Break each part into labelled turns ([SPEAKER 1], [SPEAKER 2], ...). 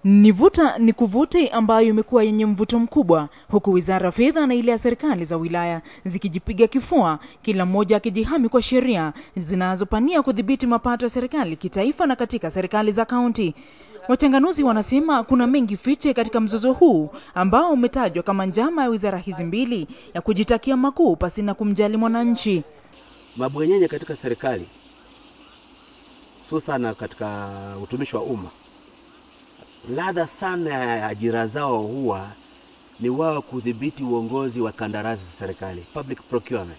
[SPEAKER 1] Ni vuta ni kuvute ambayo imekuwa yenye mvuto mkubwa, huku wizara ya fedha na ile ya serikali za wilaya zikijipiga kifua, kila mmoja akijihami kwa sheria zinazopania kudhibiti mapato ya serikali kitaifa na katika serikali za kaunti. Wachanganuzi wanasema kuna mengi fiche katika mzozo huu ambao umetajwa kama njama ya wizara hizi mbili ya kujitakia makuu pasina kumjali mwananchi.
[SPEAKER 2] Mabwenyenye katika serikali hususana katika utumishi wa umma, ladha sana ya ajira zao huwa ni wao kudhibiti uongozi wa kandarasi za serikali, public procurement.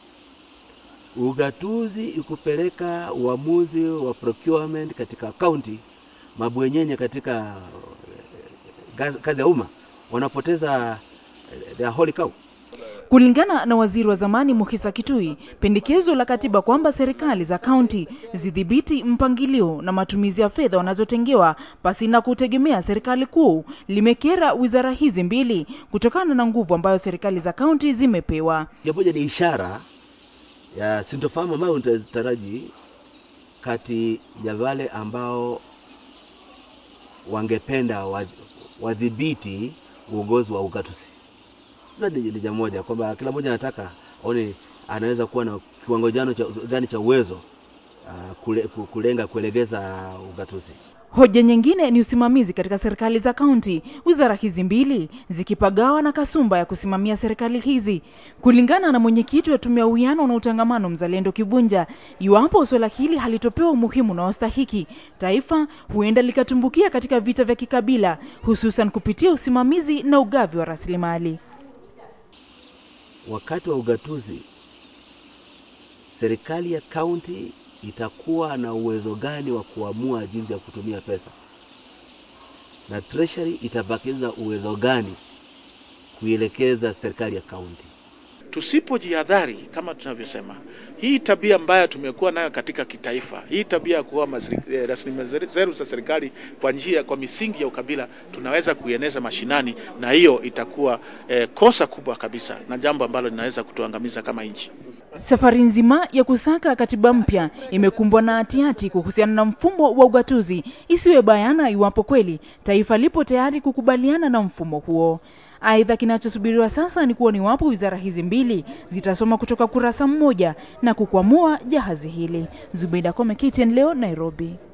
[SPEAKER 2] Ugatuzi ikupeleka uamuzi wa procurement katika kaunti, mabwenyenye katika kazi ya umma wanapoteza their holy cow.
[SPEAKER 1] Kulingana na waziri wa zamani Mukhisa Kitui, pendekezo la katiba kwamba serikali za kaunti zidhibiti mpangilio na matumizi ya fedha wanazotengewa pasina kutegemea serikali kuu limekera wizara hizi mbili kutokana na nguvu ambayo serikali za kaunti zimepewa.
[SPEAKER 2] Japoja ni ishara ya sintofahamu ambayo unataraji kati ya wale ambao wangependa wadhibiti uongozi wa ugatuzi ni jambo moja kwamba kila mmoja anataka aone anaweza kuwa na kiwango jano cha gani cha uwezo uh, kule, kulenga kuelegeza ugatuzi.
[SPEAKER 1] Hoja nyingine ni usimamizi katika serikali za kaunti, wizara hizi mbili zikipagawa na kasumba ya kusimamia serikali hizi. Kulingana na mwenyekiti wa tume ya uwiano na utangamano Mzalendo Kibunja, iwapo suala hili halitopewa umuhimu na wastahiki, taifa huenda likatumbukia katika vita vya kikabila, hususan kupitia usimamizi na ugavi wa rasilimali.
[SPEAKER 2] Wakati wa ugatuzi, serikali ya kaunti itakuwa na uwezo gani wa kuamua jinsi ya kutumia pesa, na treasury itabakiza uwezo gani kuielekeza serikali ya kaunti?
[SPEAKER 3] Tusipojihadhari, kama tunavyosema, hii tabia mbaya tumekuwa nayo katika kitaifa, hii tabia ya kuwa rasilimali zetu za serikali kwa njia, kwa misingi ya ukabila, tunaweza kuieneza mashinani, na hiyo itakuwa eh, kosa kubwa kabisa na jambo ambalo linaweza kutuangamiza kama nchi.
[SPEAKER 1] Safari nzima ya kusaka katiba mpya imekumbwa na hatihati kuhusiana na mfumo wa ugatuzi, isiwe bayana iwapo kweli taifa lipo tayari kukubaliana na mfumo huo. Aidha, kinachosubiriwa sasa ni kuona iwapo wizara hizi mbili zitasoma kutoka kurasa mmoja na kukwamua jahazi hili. Zubeida Kome, KTN leo, Nairobi.